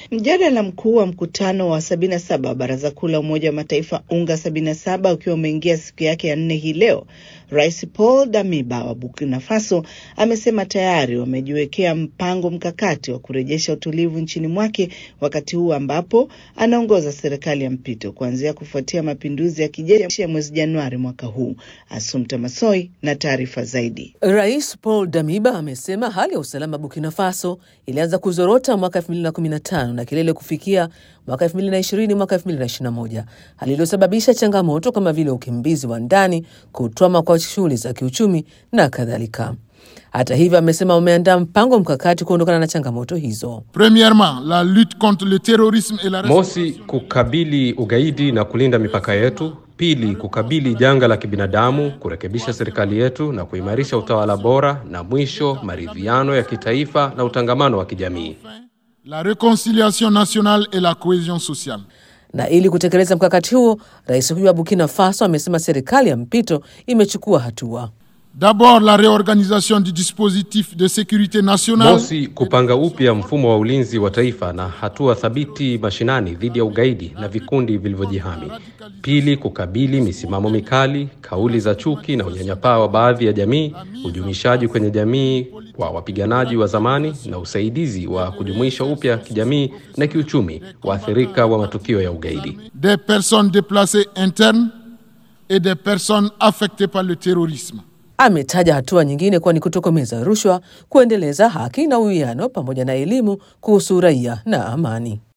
Mjadala mkuu wa mkutano wa 77 wa Baraza Kuu la Umoja wa Mataifa UNGA 77 ukiwa umeingia siku yake ya nne hii leo, Rais Paul Damiba wa Burkina Faso amesema tayari wamejiwekea mpango mkakati wa kurejesha utulivu nchini mwake, wakati huu ambapo anaongoza serikali ya mpito kuanzia kufuatia mapinduzi ya kijeshi ya mwezi Januari mwaka huu. Asumta Masoi na taarifa zaidi. Rais Paul Damiba amesema hali ya usalama Burkina Faso ilianza kuzorota mwaka 2015 na kilele kufikia mwaka 2020 mwaka 2021, hali iliyosababisha changamoto kama vile ukimbizi wa ndani, kutwama kwa shughuli za kiuchumi na kadhalika. Hata hivyo, amesema wameandaa mpango mkakati kuondokana na changamoto hizo. Premièrement, la lutte contre le terrorisme et la Mosi, kukabili ugaidi na kulinda mipaka yetu. Pili, kukabili janga la kibinadamu, kurekebisha serikali yetu na kuimarisha utawala bora, na mwisho, maridhiano ya kitaifa na utangamano wa kijamii. la réconciliation nationale et la cohésion sociale. Na ili kutekeleza mkakati huo, rais huyo wa Burkina Faso amesema serikali ya mpito imechukua hatua. D'abord, la réorganisation du dispositif de sécurité nationale. Mosi, kupanga upya mfumo wa ulinzi wa taifa na hatua thabiti mashinani dhidi ya ugaidi na vikundi vilivyojihami. Pili, kukabili misimamo mikali, kauli za chuki na unyanyapaa wa baadhi ya jamii, ujumishaji kwenye jamii wa wapiganaji wa zamani na usaidizi wa kujumuisha upya kijamii na kiuchumi waathirika wa matukio ya ugaidi. des personnes déplacées internes et des personnes affectées par le terrorisme. Ametaja hatua nyingine kuwa ni kutokomeza rushwa, kuendeleza haki na uwiano, pamoja na elimu kuhusu raia na amani.